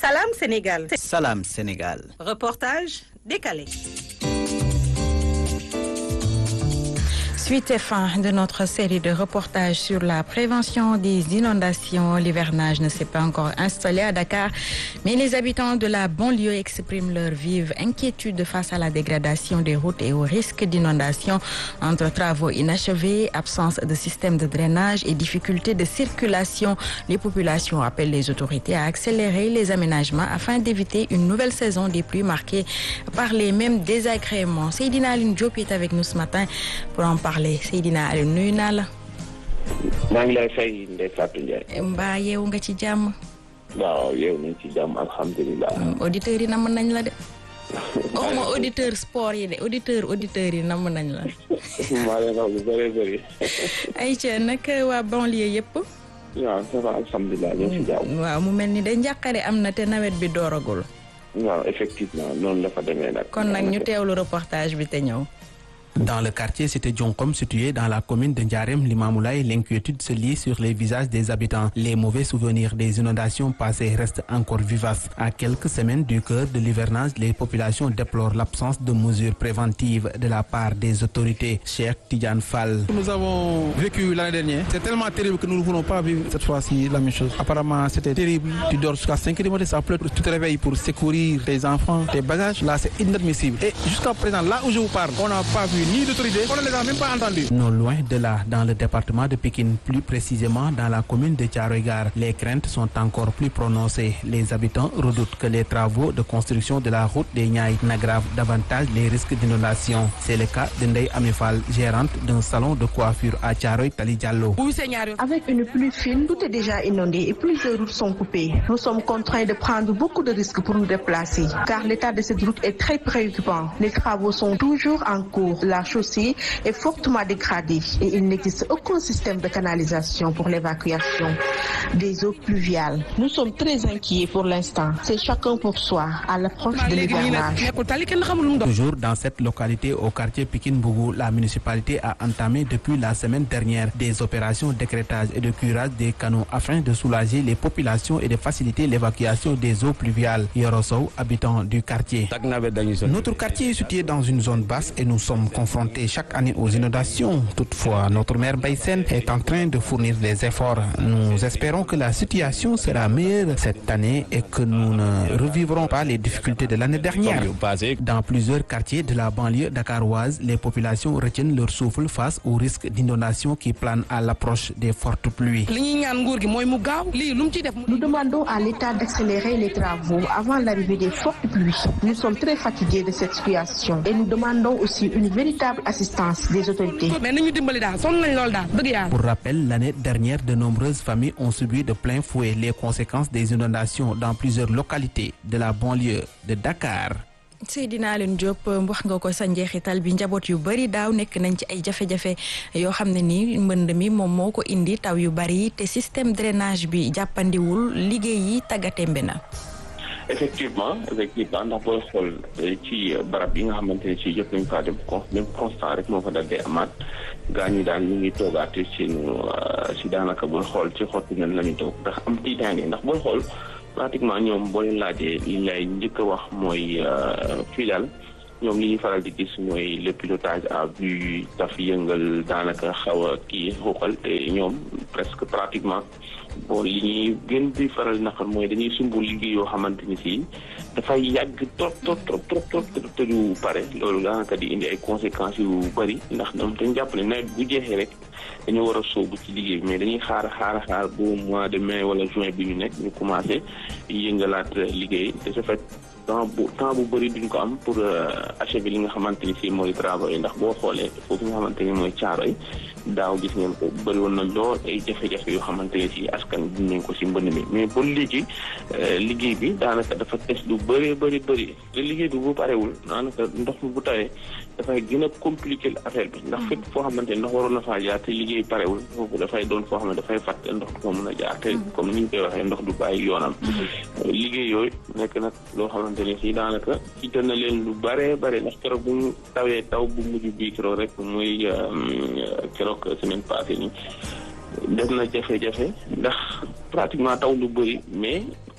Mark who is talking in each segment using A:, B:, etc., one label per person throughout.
A: Salam Sénégal.
B: Salam Sénégal.
A: Reportage décalé.
C: Suite et fin de notre série de reportages sur la prévention des inondations. L'hivernage ne s'est pas encore installé à Dakar, mais les habitants de la banlieue expriment leur vive inquiétude face à la dégradation des routes et au risque d'inondation entre travaux inachevés, absence de système de drainage et difficultés de circulation. Les populations appellent les autorités à accélérer les aménagements afin d'éviter une nouvelle saison des pluies marquée par les mêmes désagréments. Seydina Aline Diop est avec nous ce matin pour en parler. Seydina Aliou nuyu naa la.
D: maa ngi lay fay Ndeye Fatou Ndiaye.
C: mbaa yeewu nga ci jàmm.
D: waaw yeewu nañ ci jàmm alhamdulilah.
C: auditeurs yi namm nañ la de. waxuma auditeur sport yi de auditeur auditeurs yi namm nañ la.
D: maa leen wax lu bëree bëri.
C: ayca nag waa banlieue yëpp.
D: waaw ça va alhamdulilah ñoo ci jàmm.
C: waaw mu mel ni de njàqare am na te nawet bi dooragul.
D: waaw effectivement noonu la fa demee nag.
C: kon nag ñu teewlu reportage bi te ñëw.
B: Dans le quartier Cité Djonkom, situé dans la commune de Ndiarem, Limamoulaye, l'inquiétude se lit sur les visages des habitants. Les mauvais souvenirs des inondations passées restent encore vivaces. À quelques semaines du cœur de l'hivernage, les populations déplorent l'absence de mesures préventives de la part des autorités. Cheikh Tidjane Fall.
E: Nous avons vécu l'année dernière. C'est tellement terrible que nous ne voulons pas vivre cette fois-ci la même chose. Apparemment, c'était terrible. Tu dors jusqu'à 5 heures du matin, ça pleut. Tu te réveilles pour secourir tes enfants, tes bagages. Là, c'est inadmissible. Et jusqu'à présent, là où je vous parle, on n'a pas vu ni d'autorité, on ne les a même pas entendus.
B: Non loin de là, dans le département de Pékin, plus précisément dans la commune de Tcharogar, les craintes sont encore plus prononcées. Les habitants redoutent que les travaux de construction de la route des Niayes n'aggravent davantage les risques d'inondation. C'est le cas de Ndeye Amifal, gérante d'un salon de coiffure à Tcharoy Tali Diallo.
F: Avec une pluie fine, tout est déjà inondé et plusieurs routes sont coupées. Nous sommes contraints de prendre beaucoup de risques pour nous déplacer, car l'état de cette route est très préoccupant. Les travaux sont toujours en cours. La chaussée est fortement dégradée et il n'existe aucun système de canalisation pour l'évacuation des eaux pluviales. Nous sommes très inquiets pour l'instant. C'est chacun pour soi à l'approche de l'hivernage.
B: Toujours dans cette localité au quartier Pikin-Bougou, la municipalité a entamé depuis la semaine dernière des opérations d'écrêtage et de curage des canaux afin de soulager les populations et de faciliter l'évacuation des eaux pluviales. Yorosou, habitant du quartier. Notre quartier est situé dans une zone basse et nous sommes confrontés chaque année aux inondations. Toutefois, notre maire Baysen est en train de fournir des efforts. Nous espérons que la situation sera meilleure cette année et que nous ne revivrons pas les difficultés de l'année dernière. Dans plusieurs quartiers de la banlieue dakaroise, les populations retiennent leur souffle face au risque d'inondation qui plane à l'approche des fortes pluies.
F: Nous demandons à l'État d'accélérer les travaux avant l'arrivée des fortes pluies. Nous sommes très fatigués de cette situation et nous demandons aussi une véritable assistance des autorités.
B: Pour rappel, l'année dernière, de nombreuses familles ont subi de plein fouet les conséquences des inondations dans plusieurs localités de la banlieue de Dakar.
C: Seydina Alioune Diop wax nga ko sa njeexital bi njaboot yu bari daaw nekk nañ ci ay jafe-jafe yoo xam ne nii mbënd mi moom moo ko indi taw yu bari te système drainage bi jàppandiwul liggéey yi tàggatémbe na.
D: effectivement effectivement ndax booy xool ci barab yi nga xamante ne ci jot nañu faa dem con même constant rek moo fa dal dee amaat gaa ñi daan ñu ngi toogaate ci si daanaka booy xool ci xottu nen la ñu toog ndax am tiitaange ndax booy xool pratiquement ñoom boo leen laajee li lay njëkk a wax mooy fii daal ñoom li ñuy faral di gis mooy le pilotage à vue taf yëngal daanaka xaw a kii xuuxal te ñoom presque pratiquement bon li ñuy gën di faral naqar mooy dañuy sumbu liggéey yoo xamante ni si dafay yàgg trop trop trop trop trop te du pare loolu daanaka di indi ay conséquences yu bëri ndax ñoom dañ jàpp ne nawet bu jeexee rek dañoo war a sóobu ci liggéey bi mais dañuy xaar xaar xaar bu mois de mai wala juin bi ñu nekk ñu commencé yëngalaat liggéey de ce fait temps bu temps bu bëri duñ ko am pour achever li nga xamante ni si mooy travaux yi ndax boo xoolee foofu nga xamante ni mooy caaro yi daaw gis ngeen ko bëri woon na lool ay jafe-jafe yoo xamante ne si askan bi nañ ko si mbënd mi mais ba léegi liggéey bi daanaka dafa tes lu bëree bëri bëri te liggéey bi bu parewul daanaka ndox mi bu tawee dafay gën a compliquer affaire bi ndax fépp foo xamante ne ndox waroon na faa jaar te liggéey parewul foofu dafay doon foo xam ne dafay fàtte ndox du ko mën a jaar te comme ni ñu koy waxee ndox du bàyyi yoonam liggéey yooyu nekk nag loo xamante ne si daanaka ci na leen lu bëree bëri ndax keroog bu ñu tawee taw bu mujj bii keroog rek muy keroog semaine passée nii def na jafe-jafe ndax pratiquement taw lu bëri mais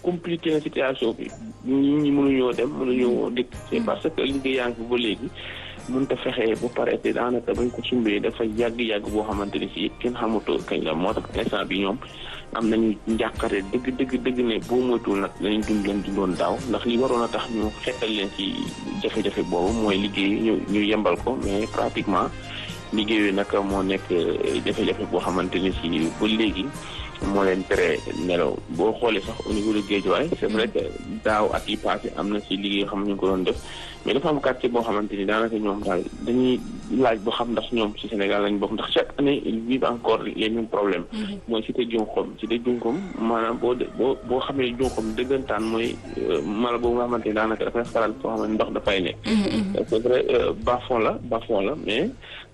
D: compliqué na situation bi nit ñi mënuñoo dem mënuñoo dëkk c'est parce que liggéey yaa ngi fi ba léegi mënut a fexe ba pare te daanaka bañ ko sumbee dafa yàgg-yàgg boo xamante ni si kenn xamatoo kañ la moo tax instant bi ñoom am nañu njàqare dëgg dëgg dëgg ne boo moytuwul nag danañ dund leen dundoon daaw ndax li waroon a tax ñu xettal leen ci jafe-jafe boobu mooy liggéey ñu ñu yembal ko mais pratiquement liggéey nag moo nekk jafe-jafe boo xamante ni si ba léegi moo leen tere nelaw boo xoolee sax au niveau de Guédiawaye c'est vrai que daaw at yi passé am na si liggéey yoo xam ne ñu ngi ko doon def mais dafa am quartier boo xamante ni daanaka ñoom daal dañuy laaj boo xam ndax ñoom ci Sénégal lañ bokk ndax chaque année ils vivent encore les mêmes problèmes mooy cité Junxom cité Junxom maanaam boo boo boo xamee Junxom dëggantaan mooy mala boobu nga xamante ni daanaka dafay faral foo xam ne ndox dafay nekk c'est vrai bas-fond la bas-fond la mais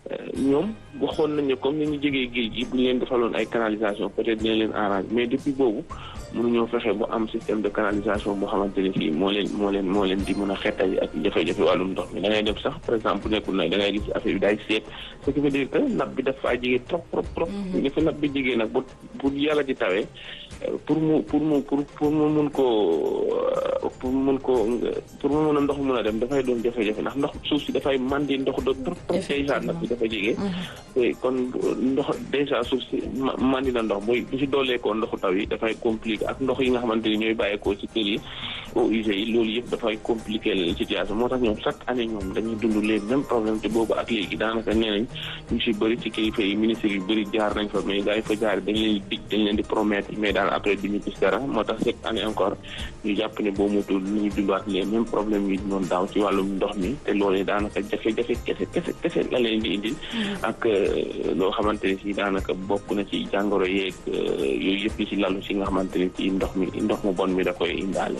D: ñoom waxoon nañu comme ni ñu jegee géej gi bu ñu leen defaloon ay canalisation peut-être dina leen arrange mais depuis boobu mënuñoo fexe bu am système de canalisation boo xamante ni fii moo leen moo leen moo leen di mën a xettali ak jafe-jafe wàllum ndox mi da ngay def sax par exemple nekkul na da ngay gis affaire bi daay seet ce qui veut dire que napp bi dafa jege trop trop trop ni fa napp bi jegee nag bu bu yàlla di tawee pour mu pour mu pour pour mu mun koo pour mun koo pour mu mun a ndox mun a dem dafay doon jafe-jafe ndax ndox suuf si dafay mandi ndox do trop trop déjà napp bi dafa jege kon ndox déjà suuf si mandi na ndox mooy bu si dooleekoo ndoxu taw yi dafay compliqué ak ndox yi nga xamante ni ñooy bàyyeekoo ci kër yi eaux usées yi loolu yëpp dafay compliqué la situation moo tax ñoom chaque année ñoom dañuy dund les mêmes problèmes te boobu ak léegi daanaka nee nañ ñu si bëri ci kilifa yi ministres yu bëri jaar nañ fa mais gars yi fa jaar dañ leen di dig dañ leen di promettre mais daal après du ñu gis dara moo tax chaque année encore ñu jàpp ne boo mutul ñu dundaat les mêmes problèmes yi doon daaw ci wàllum ndox mi te loolu daanaka jafe-jafe kese kese kese la leen di indil ak loo xamante ne si daanaka bokk na ci jàngoro yeeg yooyu yëpp yi si lalu si nga xamante ne ci ndox mi ndox mu bon mi da koy indaale.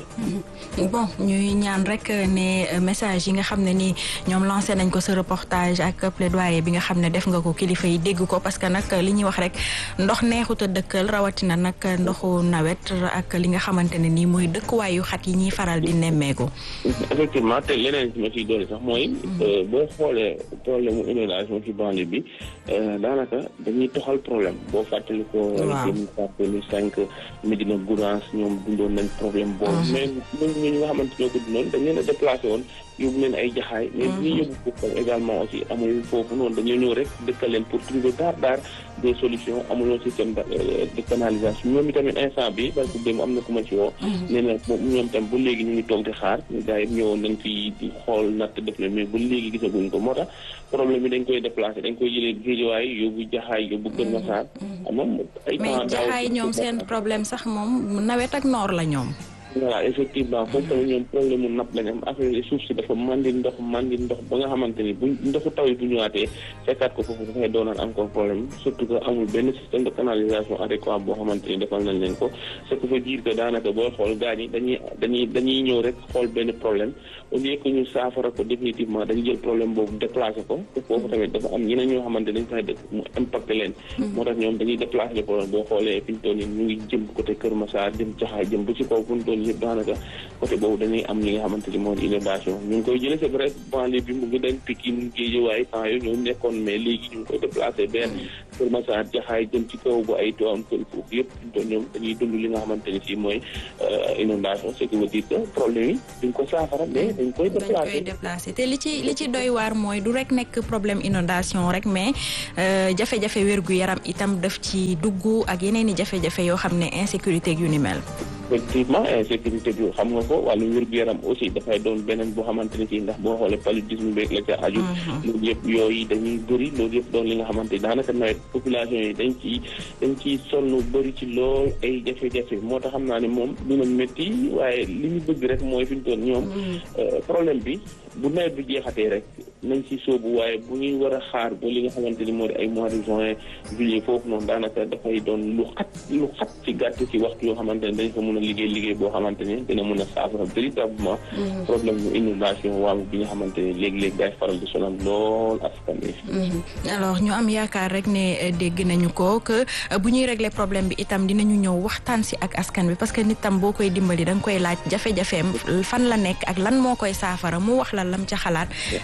C: bon ñuy ñaan rek ne message yi nga xam ne ni ñoom lancé nañ ko sa reportage ak plaidoyer bi nga xam ne def nga ko kilifa yi dégg ko parce que nag li ñuy wax rek ndox neexut a dëkkal rawatina nag ndoxu nawet ak li nga xamante ne nii mooy dëkkuwaayu xat yi ñuy faral di nemmeeku.
D: effectivement te leneen si ma ciy doole sax mooy. boo xoolee problème mu inondation ci banlieue bi daanaka dañuy toxal problème boo fàttali ko. waaw jëm fàttali cinq Médina Gounass ñoom dundoon nañ problème boobu. mais ñun ñi nga xamante ñoo ko dundoon dañ leen a déplacé woon yóbbu leen ay jaxaay. mais bu ñuy yóbbu foofu également aussi amul foofu noonu dañoo ñëw rek dëkkal leen pour trouver daar daar des solutions amuloo système de canalisation ñoom itamit instant bi parce que démb am na ku ma ci woo. nee na ñoom tam ba léegi ñu ngi toog di xaar gars yi ñëwoon nañ fi di xool natt def leen mais ba léegi gisaguñ ko moo tax problème bi dañ koy déplacé dañ koy jëlee géejawaay yóbbu jaxaay yóbbu Kër Massar. moom ay
C: mais jaxaay ñoom seen problème sax moom nawet ak noor la ñoom.
D: voilà effectivement foofu tamit ñoom problème mu napp lañ am affaire suuf si dafa mandi ndox mandi ndox ba nga xamante ni bu ndoxu taw yi bu ñëwaatee fekkaat ko foofu dafay doonaat encore problème surtout que amul benn système de canalisation adéquat boo xamante ni defal nañ leen ko ce qui veut dire que daanaka booy xool gars yi dañuy dañuy dañuy ñëw rek xool benn problème au lieu que ñu saafara ko définitivement dañu jël problème boobu déplacé ko te foofu tamit dafa am ñeneen ñoo xamante dañ fay dëkk mu impacté leen moo tax ñoom dañuy déplacé le problème boo xoolee fi ñu toll nii ñu ngi jëm côté Kër Massar jëm Jaxaay jëm ba ci kaw fu ñu toll yëpp daanaka côté boobu dañuy am li nga xamante ni moo di inondation ñu ngi koy jëlee c'est vrai banlieue bi mu ngi dañ Pikine Guédiawaye temps yooyu ñoo nekkoon mais léegi ñu ngi koy déplacé benn Kër Massar Jaxaay jëm ci kaw bu ay Tivaouane Peulh foofu yëpp doon ñoom dañuy dund li nga xamante ni si mooy inondation ce qui veut dire que problème yi duñ ko saafara mais dañ koy déplacé
C: déplacé te li ci li ci doy waar mooy du rek nekk problème inondation rek mais jafe-jafe wérgu yaram itam daf ci dugg ak yeneen i jafe-jafe yoo xam ne insécurité yu ni mel
D: effectivement insécurité bi xam nga ko wàllu wér-gu-yaram aussi dafay doon beneen boo xamante ni ci ndax boo xoolee paludisme beeg la ca aju loolu yëpp yooyu dañuy bëri loolu yëpp doon li nga xamante ni daanaka nawet population yi dañ ci dañ ciy sonn bëri ci lool ay jafe-jafe moo tax xam naa ne moom dina métti waaye li ñu bëgg rek mooy fi ñu toll ñoom problème bi bu nawet bi jeexatee rek nañ ci sóobu waaye bu ñuy war a xaar ba li nga xamante ni moo di ay mois de juin juillet foofu noonu daanaka dafay doon lu xat lu xat ci gàtt ci waxtu yoo xamante ne dañ ko mën a liggéey liggéey boo xamante ni dina mën a saafara véritablement problème mu inondation waaw bi nga xamante ni léegi-léegi day faral di sonal lool askan wi
C: alors ñu am yaakaar rek ne dégg nañu ko que bu ñuy régler problème bi itam dinañu ñëw waxtaan si ak askan bi parce que nit tam boo koy dimbali da nga koy laaj jafe-jafeem fan la nekk ak lan moo koy saafara mu wax la lam ca xalaat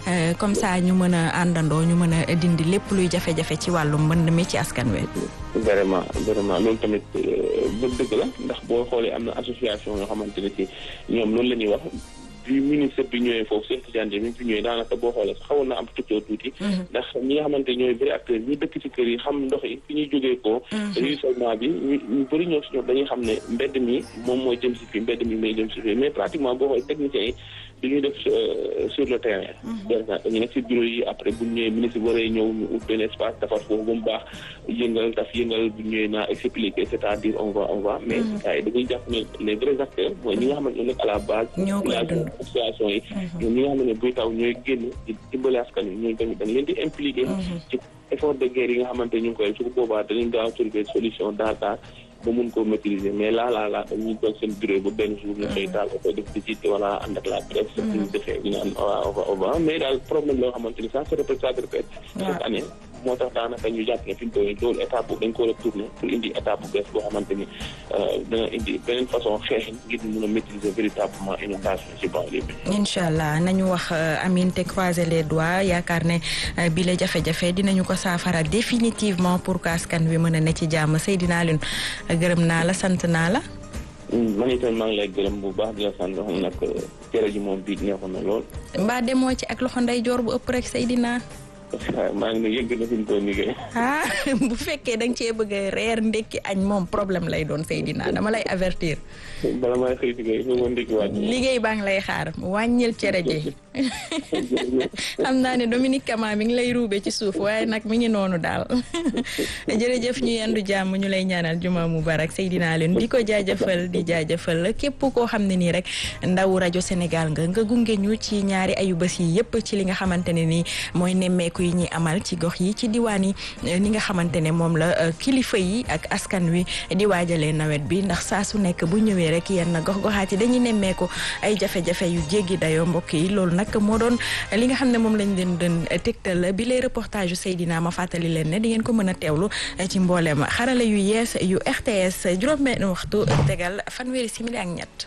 C: comme ça ñu mën a àndandoo ñu mën a dindi lépp luy jafe-jafe ci wàllu mbënd mi ci askan wi.
D: vraiment vraiment loolu tamit ba dëgg la ndax boo xoolee am na association yoo xamante ne ci ñoom loolu la ñuy wax bi ministre bi ñëwee foofu seen tijaan bi fi ñëwee daanaka boo xoolee sax xawoon na am tuccoo tuuti ndax ñi nga xamante ñooy bëri acteurs ñi dëkk ci kër yi xam ndox yi fi ñuy jógee ko ruissellement bi ñu bëri ñoo si ñoom dañuy xam ne mbedd mi moom mooy jëm si fii mbedd mi may jëm si fii mais pratiquement boo xoolee techniciens yi dañuy def sur le terrain dañu nekk si bureau yi après bu ñëwee ministre waree ñëw ñu ut benn espace defar foofu ba mu baax yëngal daf yëngal bu ñëwee naa expliquer c'est-à-dire on va on va mais gars yi dañuy jàpp ne les vrais acteurs mooy ñi nga xamante ñoo nekk à la base association yi ñoom ñi nga xam ne buy taw ñooy génn di dimbali askan wi ñooñu tamit dañ leen di impliqué ci effort de guerre yi nga xamante ñu ngi koy su ko boobaa dañuy gaaw trouver solution daar daar ba mun koo maîtriser mais là là là dañuy toog seen bureau ba benn jour ñu xëy taal oto def visite wala ànd ak la presse ñu defee ñu naan waaw waaw mais daal problème loo xamante ni ça se répète ça se répète chaque année moo tax daanaka ñu jàpp ne fi mu toll nii loolu étape boobu dañ ko war a tourner pour indi étape bu bees boo xamante ni dana indi beneen façon xeex ngir ñu mun a maîtriser véritablement inondation ci banlieue bi.
C: incha allah nañu wax amiin te croiser les doigts yaakaar ne bi la jafe-jafe dinañu ko saafara définitivement pour que askan wi mën a ne ci jàmm Seydina Alioune gërëm naa la sant naa la.
D: man itam maa ngi lay gërëm bu baax di la sant xam nag cere ji moom bii neexoon na lool.
C: mbaa demoo ci ak loxo ndeyjoor bu ëpp rek Seydina.
D: maa ngi ne yëgg na fi mu toll nii
C: ah bu fekkee da nga cee bëgg a reer ndekki añ moom problème lay doon Seydina dama lay avertir.
D: bala may xëy si kay foofu ndekki waat.
C: liggéey baa ngi lay xaar wàññil cere ji. xam naa ne Dominique Kama mi ngi lay ruube ci suuf waaye nag mi ngi noonu daal jërëjëf ñu yendu jàmm ñu lay ñaanal juma mubarak Seydina leen di ko jaajëfal di jaajëfal képp koo xam ne nii rek ndawu rajo Sénégal nga nga gunge ñu ci ñaari ayu bés yi yëpp ci li nga xamante ne nii mooy nemmeeku yi ñuy amal ci gox yi ci diwaan yi ni nga xamante ne moom la kilifa yi ak askan wi di waajalee nawet bi ndax saa su nekk bu ñëwee rek yenn gox-goxaat yi dañuy nemmeeku ay jafe-jafe yu jéggi dayoo mbokk yi loolu nag moo doon li nga xam ne moom lañ leen doon tegtal bi les reportage yu Seydina ma fàttali leen ne di ngeen ko mën a teewlu ci mbooleem xarala yu yees yu RTS juróom-benn waxtu tegal fanweeri simili ak ñett.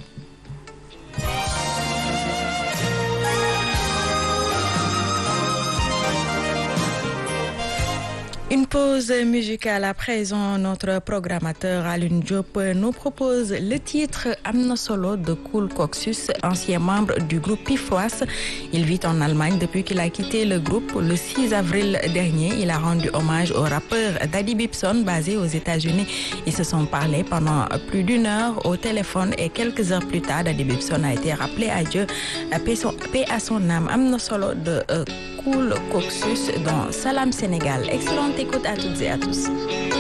C: Une pause musicale à présent. Notre programmateur Alun Diop nous propose le titre Amna Solo de Cool Coxus, ancien membre du groupe Pifroas. Il vit en Allemagne depuis qu'il a quitté le groupe le 6 avril dernier. Il a rendu hommage au rappeur Daddy Bibson basé aux États-Unis. Ils se sont parlé pendant plus d'une heure au téléphone et quelques heures plus tard, Daddy Bibson a été rappelé à Dieu. Paix à son âme. Amna Solo de Cool Coxus dans Salam Sénégal. Excellente écoute à toutes et à tous.